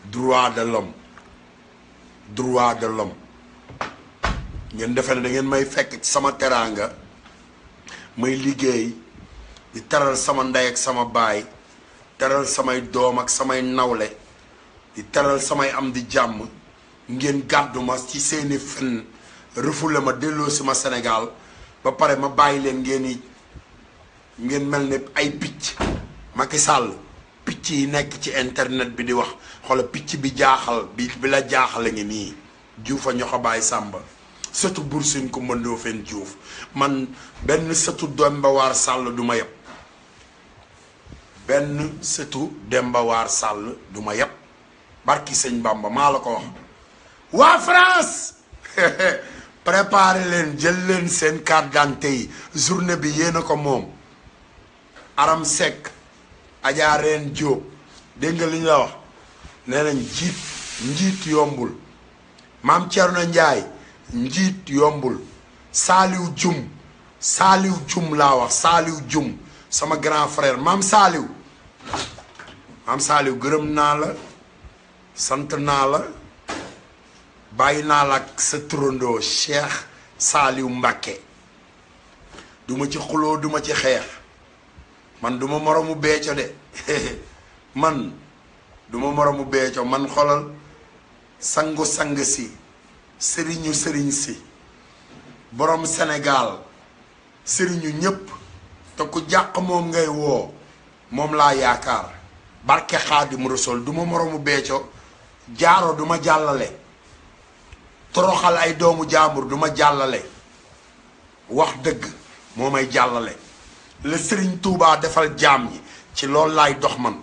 droit de l'homme droit de l'homme ngeen defe ne da ngeen may fekk ci sama teraanga may liggéey di teral sama ndey ak sama baay teral samay doom ak samay nawle di teral samay am di jàmm ngeen gàddu ma ci seeni fen refoulé ma delloo si ma Sénégal ba pare ma bàyyi leen ngeen i ngeen mel ne ay picc Macky Sall picc yi nekk ci internet bi di wax xoola picc bi jaaxal bi bi la jaaxale ngi nii juufa ñoxo baay sàmba sëtu bursin ku mëndoo fen juuf man benn sëtu Demba War Sall du ma yeb benn sëtu Demba War Sall du ma yeb barki sëñ Bamba maa la ko wax waa France préparé leen jël leen seen carte d'identité yi journée bi yéen a ko moom Aram Seck Adja Reen Diop dégg nga li ñu la wax nee nañ njiit njiit yombul maam Thierno Ndiaye njiit yombul Saaliw Jum Saaliw Jum laa wax Saaliw Jum sama grand frère maam Saaliw maam Saaliw gërëm naa la sant naa la bàyyi naa la ak sa turandoo Cheikh Saaliw Mbàkke duma ci xuloo duma ci xeex man duma moromu beeco de man duma moromu beeco man xolal sangu sang si sëriñu sëriñ si borom Sénégal sëriñu ñépp te ku jàq moom ngay woo moom laa yaakaar barke Xaadim Rasul duma moromu beeco jaaro duma jàllale toroxal ay doomu jaambur duma jàllale wax dëgg moo may jàllale la sëriñ Tuubaa defal jaam ñi ci loolu laay dox man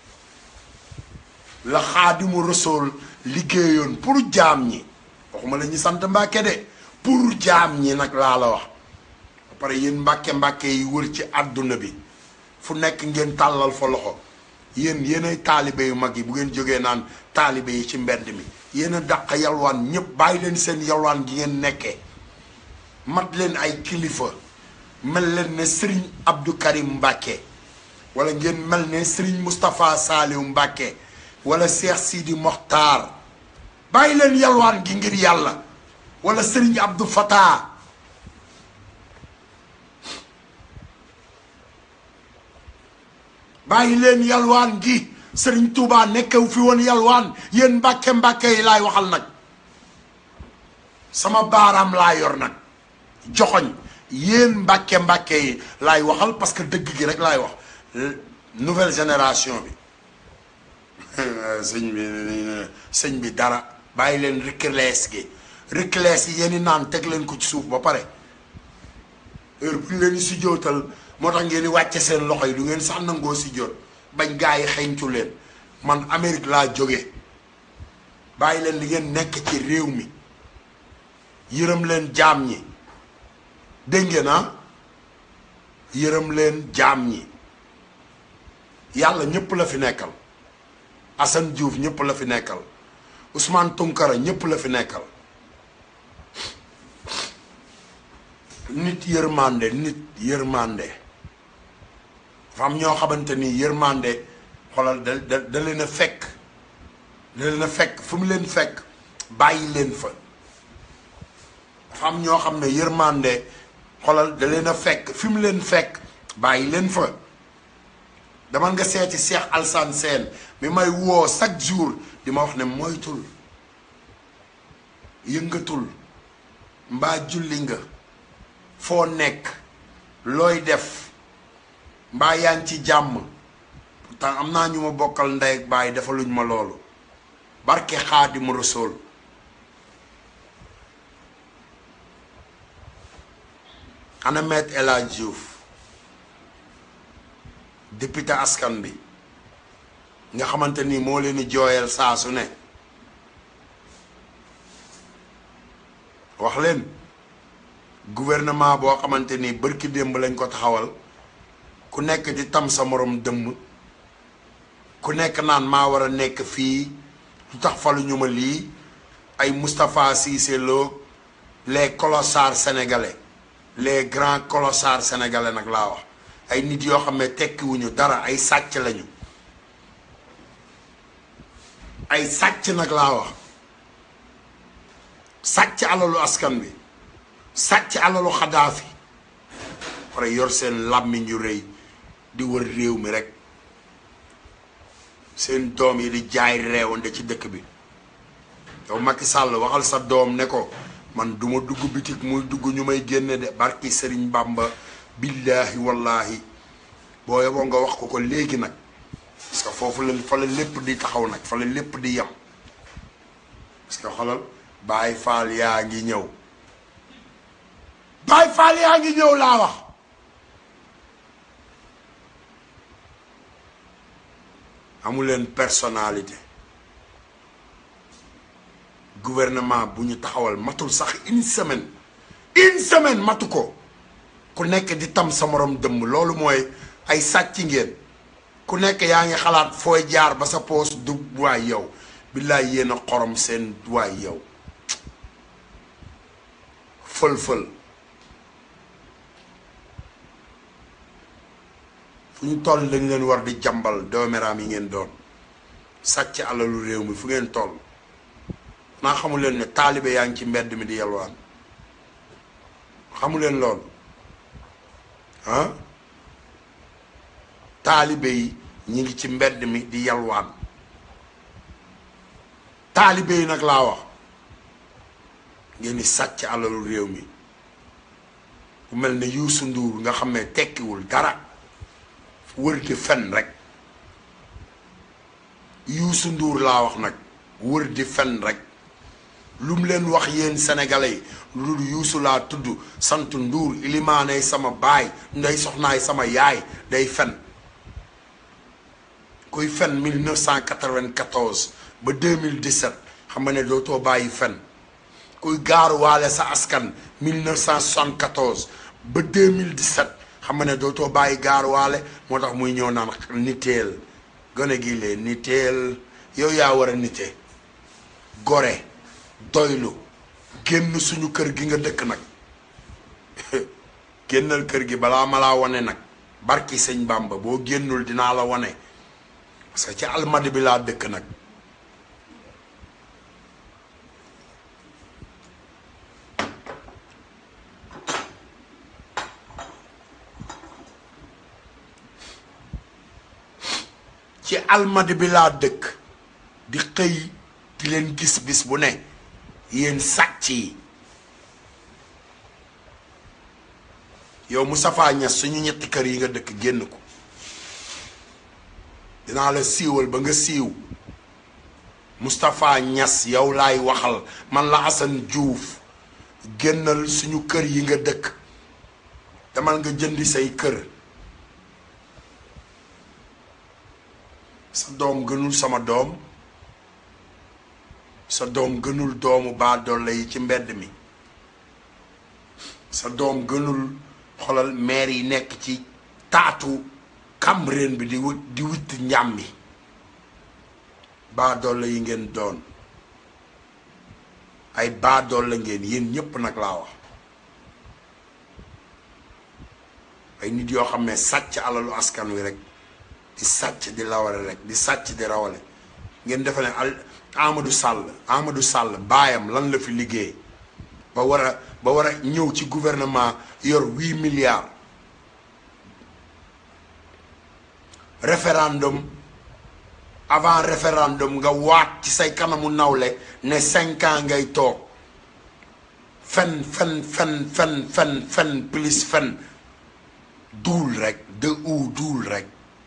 la xaadimu rasool liggéeyoon pour jaam ñi waxuma la ñu sant mbàkke de pour jaam ñi nag laa la wax ba pare yéen mbàkke mbàkke yi wër ci àdduna bi fu nekk ngeen tàllal fa loxo yéen yéenay taalibe yu mag yi bu ngeen jógee naan taalibe yi ci mbedd mi yéen a dàq yalwaan ñëpp bàyyi leen seen yalwaan gi ngeen nekkee mat leen ay kilifa mel leen ne Serigne Abdou Karim Mbacke wala ngeen mel ne Serigne Moustapha Saliou Mbacke wala Cheikh Sidi Mokhtar bàyyi leen yalwaan gi ngir yàlla wala Serigne Abdou Fatah bàyyi leen yalwaan gi Serigne Touba nekkew fi woon yalwaan yéen Mbacke Mbacke yi laay waxal nag sama baaraam laa yor nag joxoñ yéen mbàkke mbàkke yi laay waxal parce que dëgg gi rek laay wax nouvelle génération bi sëñ bi sëñ bi dara bàyyi leen riclees gi riclees yi yéen i naan teg leen ko ci suuf ba pare heure bu ñu leen di sujjootal moo tax ngeen di wàcce seen loxo yi du ngeen sax nangoo sujjoot bañ gaa yi xeeñtu leen man Amérique laa jóge bàyyi leen li ngeen nekk ci réew mi yërëm leen jaam ñi dégg ngeen ah yërëm leen jaam ñi yàlla ñëpp la fi nekkal Assane Diouf ñëpp la fi nekkal Ousmane Tounkara ñëpp la fi nekkal nit yërmande nit yërmande dafa am ñoo xamante ni yërmande xoolal da da da leen a fekk da leen a fekk fu mu leen fekk bàyyi leen fa dafa am ñoo xam ne yërmande xoolal da leen a fekk fi mu leen fekk bàyyi leen fa dama nga seeti Cheikh Alsane Sène mi may woo chaque jour di ma wax ne moytul yëngatul mbaa julli nga foo nekk looy def mbaa yaa ngi ci jàmm pourtant am naa ñu ma bokkal ndey ak baay defaluñ ma loolu barke Xaadimu Rasuul ana Maître El Hadji Diouf député askan bi nga xamante ni moo leen di jooyal saa su ne wax leen gouvernement boo xamante ni bërki démb lañ ko taxawal ku nekk di tam sa morom dëmm ku nekk naan maa war a nekk fii lu tax falu ñu ma lii ay Moustapha Cissé Lo les colossars sénégalais les grands colossars sénégalais nag laa wax ay nit yoo xam ne tekkiwuñu dara ay sàcc lañu ay sàcc nag laa wax sàcc alalu askan bi sàcc alalu xadaafi pare yor seen làmmiñ yu rëy di wër réew mi rek seen doom yi di jaay reewande ci dëkk bi yow Macky Sall waxal sa doom ne ko man duma dugg bitik muy dugg ñu may génne de barki Sëriñ Bàmba billaahi wallaahi boo yeboo nga wax ko ko léegi nag parce que foofu la fa la lépp di taxaw nag fa la lépp di yem parce que xolal Baay Faal yaa ngi ñëw Baay Faal yaa ngi ñëw laa wax amuleen personnalité gouvernement bu ñu taxawal matul sax une semaine une semaine matu ko ku nekk di tam sa morom dëmm loolu mooy ay sàcc ngeen ku nekk yaa ngi xalaat fooy jaar ba sa poos du waay yow billaay yéen a xorom seen waay yow fël-fël fu ñu toll dañ leen war di jàmbal doomeraam yi ngeen doon sàcc alalu réew mi fu ngeen toll naa xamu leen ne taalibe yaa ngi ci mbedd mi di yalwaan xamu leen loolu ah taalibe yi ñi ngi ci mbedd mi di yalwaan taalibe yi nag laa wax ngeen di sàcc alalu réew mi ku mel ne Youssou Ndour nga xam ne tekkiwul dara wër di fen rek Youssou Ndour laa wax nag wër di fen rek lu mu leen wax yéen sénégalais yi lu dul Youssou laa tudd sant Ndour ilimaanay sama baay nday soxnaay sama yaay day fen kuy fen 1994 ba 2017 xam nga ne dootoo bàyyi fen kuy gaaruwaale sa askan 1974 ba 2017 xam nga ne dootoo bàyyi gaaruwaale moo tax muy ñëw naan niteel gone gi lee niteel yow yaa war a nite gore doylu génn suñu kër gi nga dëkk nag génnal kër gi balaa ma laa wane nag barki sëñ Bàmba boo génnul dinaa la wane parce que ci almadi bi laa dëkk nag ci almadi bi laa dëkk di xëy di leen gis bis bu ne yéen sàcc yi yow Moustapha Niass suñu ñetti kër yi nga dëkk génn ko dinaa la siiwal ba nga siiw Moustapha Niass yow laay waxal man la Assane Diouf génnal suñu kër yi nga dëkk demal nga jëndi say kër sa doom gënul sama doom sa doom gënul doomu baadoole yi ci mbedd mi sa doom gënul xolal maire yi nekk ci taatu Cambérène bi di wut di wut njàmbi baadoole yi ngeen doon ay baadoole ngeen yéen ñépp nag laa wax ay nit yoo xam ne sàcc alalu askan wi rek di sàcc di lawale rek di sàcc di rawale ngeen defe ne al Amadou Sall Amadou Sall baayam lan la fi liggéey ba war a ba war a ñëw ci gouvernement yor huit milliards référendum avant référendum nga waat ci say kanamu nawle ne cinq ans ngay toog fen fen fen fen fen fen plus fen duul rek de ou duul rek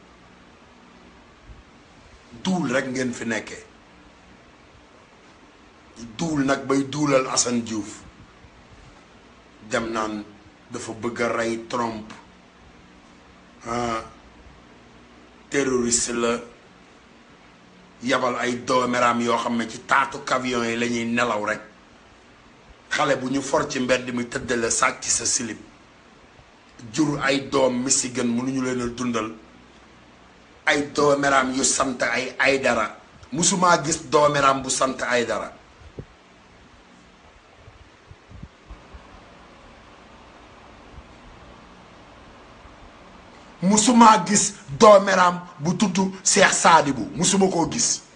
duul rek ngeen fi nekkee duul nag bay duulal Assane Diouf dem naan dafa bëgg a rey Trump ah terroriste la yabal ay doomeraam yoo xam ne ci taatu camion yi la ñuy nelaw rek xale bu ñu for ci mbedd mi tëddale sàcc sa silib jur ay doom Michigan mënuñu leen a dundal ay doomeraam yu sant ay ay dara musumaa gis doomeraam bu sant ay dara musumaa gis doomeraam bu tudd Seex Saadibu musuma koo gis